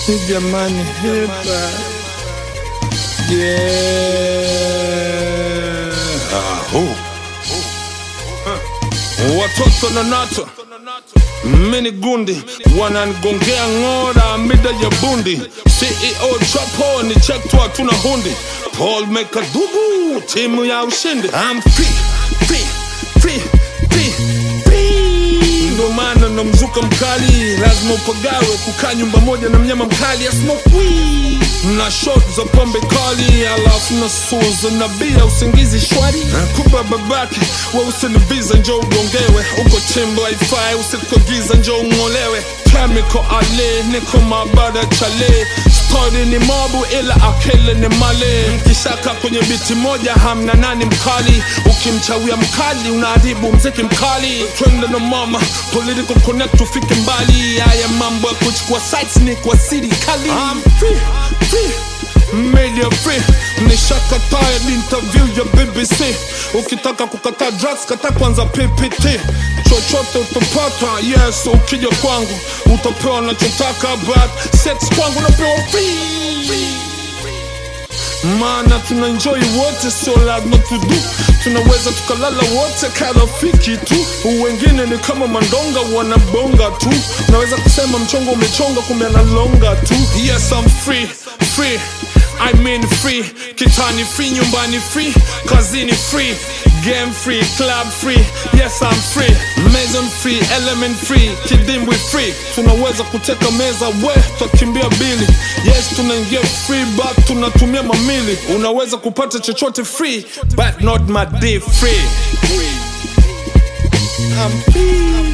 jamani hipa yeah. Ahu. watoto na nato mini gundi wananigongea ng'ora mida ya bundi ceo chapo ni chektwa tuna hundi paul mekadugu timu ya ushindi I'm free, free, free, free, free. ndo maana na mzuka mkali lazima upagawe kukaa nyumba moja na mnyama mkali asmokwi na shot za pombe kali alafu na suza na bia usingizi shwari kuba babake wausinibiza njo ugongewe uko chimbo haifai usikogiza njo ung'olewe chemical ale niko mabada chale stori ni mobu ila akele ni male mkishaka kwenye biti moja hamna nani mkali ukimchawia mkali unaharibu mziki mkali twende na mama political connect tufike mbali haya mambo ya kuchukua sites ni kwa serikali I'm free, free media free nishakataa interview ya bbc ukitaka kukataa drugs kata kwanza ppt chochote utapata yes ukija kwangu utapewa nachotaka but sex kwangu unapewa free maana tuna enjoy wote sio lazima tudu tunaweza tukalala wote karafiki tu wengine ni kama mandonga wanabonga tu naweza kusema mchongo umechonga kumbe analonga tu yes I'm free free I mean free kitani free nyumbani free kazini free game free club free yes I'm free mason free element free kidimbwi free tunaweza kuteka meza we tutakimbia bili yes tunaingia free but tunatumia mamili unaweza kupata chochote free but not my day free I'm free